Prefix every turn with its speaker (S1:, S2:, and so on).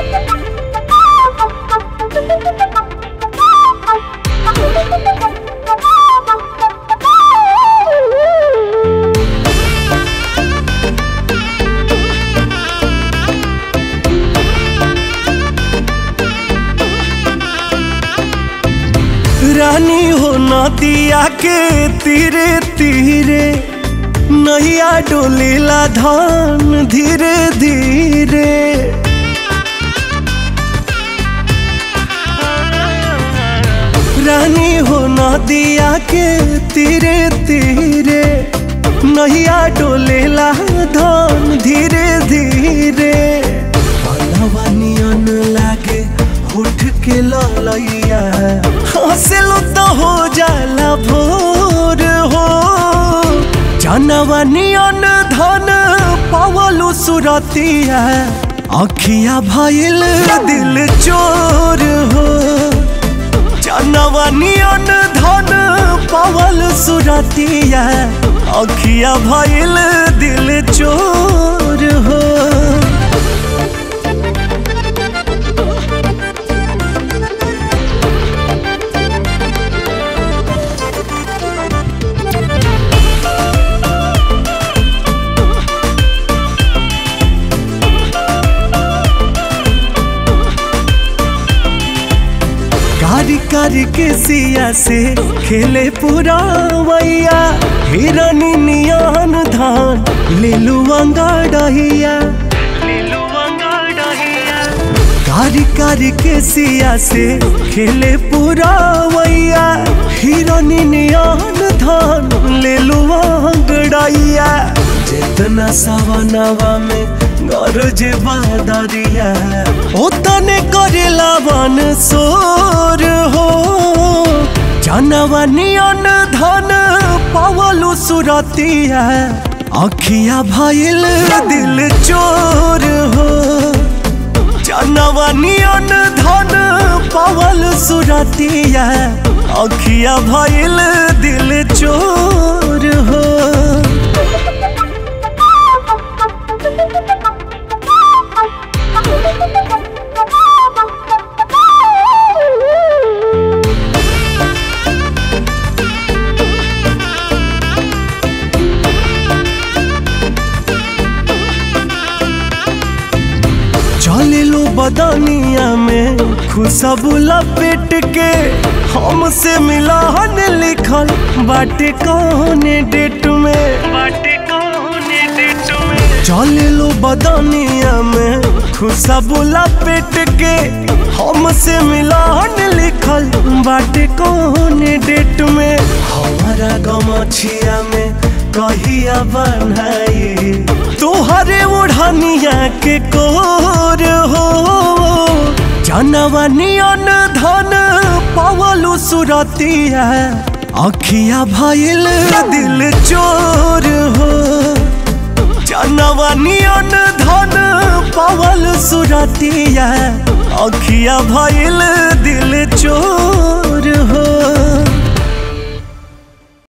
S1: रानी हो नदिया के तीरे तीरे नैया डोलेला धान धीरे धीरे रानी हो नदिया के तीरे तीरे नैया डोलेला धान धीरे धीरे नियन लागे उठ के ललैया हंसलो तो हो जाला भोर हो जानवा नियन धन पावलू सुरतिया अखिया भइल दिल चोर हो जानवा नियन धन पावल सुरतिया अखिया भइल दिल चोर हो कारी कारी के सिया से खेले पूरा वैया हिरनी नियन धान ले लू अंगाड़िया कारी कारी के सिया से खेले पूरा वैया हिरनी नियन धान ले लू अंगड़िया जितना सवनवा में गरज बादरिया ओतने करेला वन सोर हो जानवा नियन धन पावलू सुरतिया अखिया भइल दिल चोर हो जानवा नियन धन पावल सुरतिया अखिया भइल दिल चोर हो चले लो बदनिया में खुशबू लपेट के हमसे मिलान लिखल बाटे कौन डेट में बाटे कौन डेट में चले लो बदनिया में खुशबू लपेट के हमसे मिलान लिखल बाटे कौन डेट में हमारा गमछिया में कहिया बनाई तुहरे ओढ़निया के कोर हो जानवा नियन धन पावलू सुरतिया अखिया भइल दिल चोर हो जानवा नियन धन पावल सुरतिया अखिया भइल दिल चोर हो